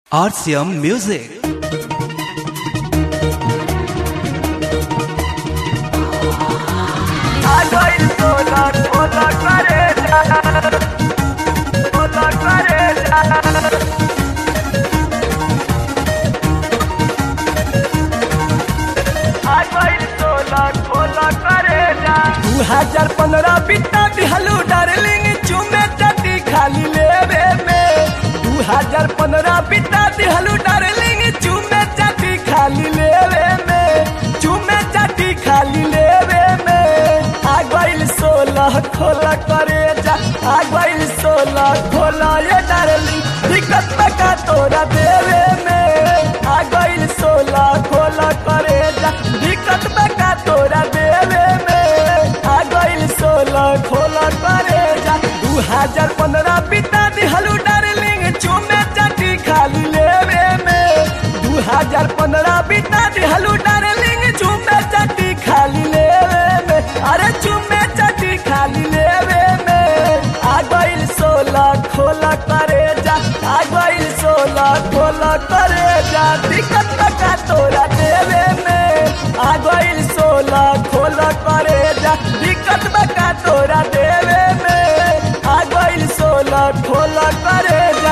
RCM Music. दू हजार पंद्रह बिता दिहलू डार्लिंग चुमे चटी खाली लेवे में दू हजार पंद्रह बिता दिहलू डार्लिंग चुमे चटी खाली लेवे में चुमे चटी खाली लेवे में आ गइल सोलह खोला करे जा आ गइल सोलह खोला ये डार्लिंग दिक्कत का तोरा देवे में आ गइल सोलह खोला करे जा दिक्कत का तोरा देवे में आ गइल सोलह खोला करे जा दू हजार पंद्रह बिता दिहलू डार्लिंग चुमे चटी खाली लेवे में दू हजार पंद्रह बिता दिहलू डार्लिंग चुमे चटी खाली लेवे में अरे चुमे चटी खाली लेवे में आ गइल सोलह खोला करे जा आ गइल सोलह खोला करे जा दिक्कत का तोरा देवे में आ गइल सोलह खोला करे जा दिक्कत का तोरा देवे में आ गइल सोलह खोला करे जा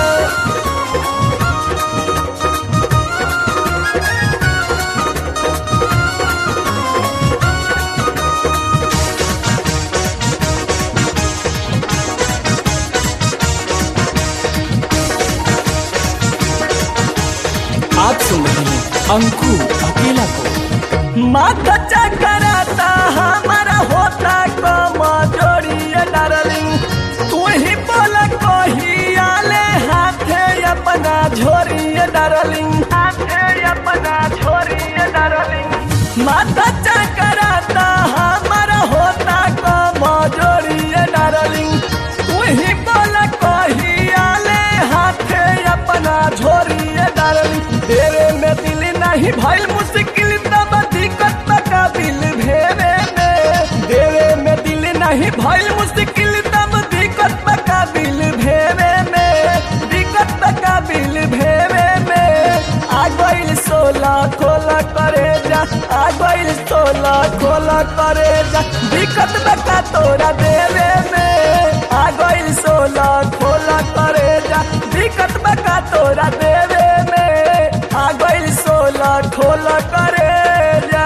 आप सुन रहे हैं अंकु अकेला को माथा चकराता हमारा होता कमजोरी डार्लिंग तू ही बोल कही आले हाथे अपना झोरी डार्लिंग हाथे अपना झोरी डार्लिंग माथा चकराता हमारा होता कमजोरी डार्लिंग तू ही बोल कही आले हाथे अपना झोरी डार्लिंग देवे में दिल नहीं भइल मुश्किल तब दिक्कत का बिल भेवे में देवे में दिल नहीं भइल मुश्किल तब दिक्कत का बिल भेवे में दिक्कत का बिल भेवे में आ गइल सोलह खोला करे जा आ गइल सोलह खोला करे जा दिक्कत का तोरा देवे में आ गइल सोलह खोला करे जा दिक्कत का तोरा देवे में आ गइल सोलह खोला करे जा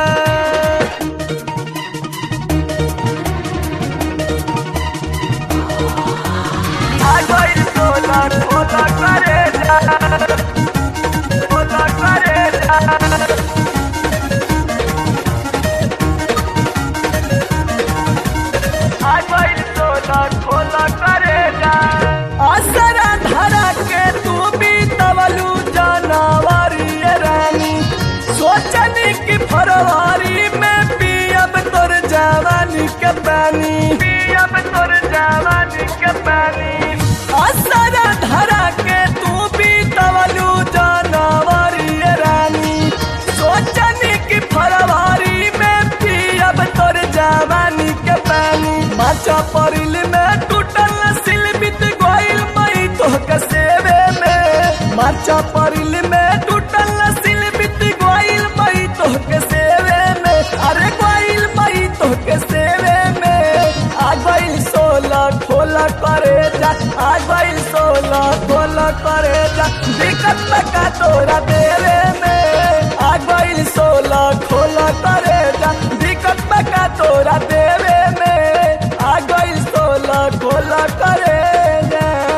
आ गइल सोलह खोला करे जा खोला करे जा असरा धरा के तू भी तवलू जानवरी रानी सोचनी की फरवरी में पियब तोर जवानी के पानी पियब तोर जवानी के पानी असरा धरा के तू भी तवलू जानवरी रानी सोचनी की फरवरी में पियब तोर जवानी के पानी माचा परिल में टूटल सिल बित गोइल मई तो कसेवे में माचा परिल में टूटल सिल बित गोइल मई तो कसेवे में अरे गोइल मई तो कसेवे में आ गइल सोलह खोला करे जा आ गइल सोलह खोला करे जा दिक्कत का तोरा देवे में आ गइल सोलह खोला करे जा दिक्कत का तोरा देवे में आ गइल सोलह खोला करे जा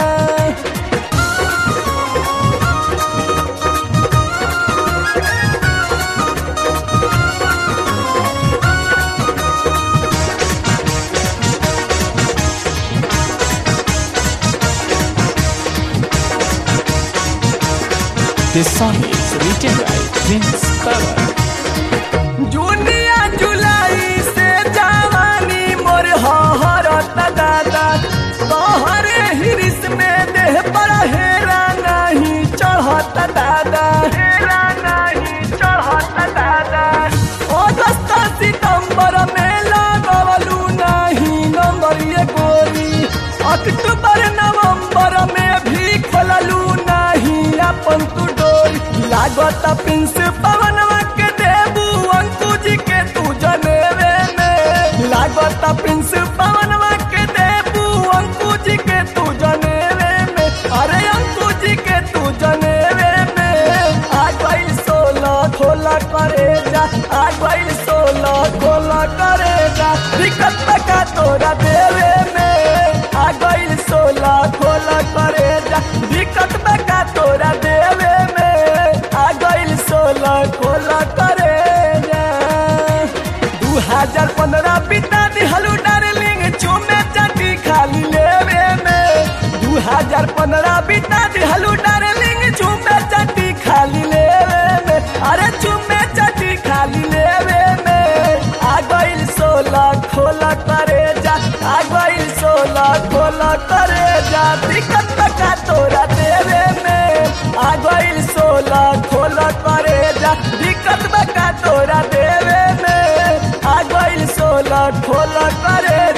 This song is written by Prince Pawan. जूनिया जुलाई से जवानी मोर हरत दादा तोहरे हिरिस में देह पर हेरा नहीं चढ़त दादा हेरा नहीं चढ़त दादा अगस्त सितंबर में लगवलू नहीं नंबर ये गोरी अक्टूबर नवंबर में भी खोललू नहीं अपन तू डोरी लागत प्रिंस पवनवा के देबू अंकु जी के तू जनेवे में लागत प्रिंस पवनवा के देबू अंकु जी के तू जनेवे में अरे अंकु जी के तू जनेवे में आ गइल सोलह खोला करे जा आ गइल सोलह खोला करे जा दिक्कत का तोरा देवे में आ गइल सोलह खोला करे जा दिक्कत का तोरा देवे में आ गइल सोलह खोला करे जा दू हजार पंद्रह बिता दिहलू डार्लिंग चुमे चाटी खाली लेवे में दू हजार पंद्रह बिता दिहलू डार्लिंग चुमे चाटी खाली लेवे में अरे चुमे चाटी खाली लेवे में आ गइल सोलह खोला करे जा आ गइल सोलह खोला करे जा दिक्कत का तोरा देवे में आ गइल सोलह खोला करे जा दिक्कत का तोरा देवे में आ गइल सोलह खोला करे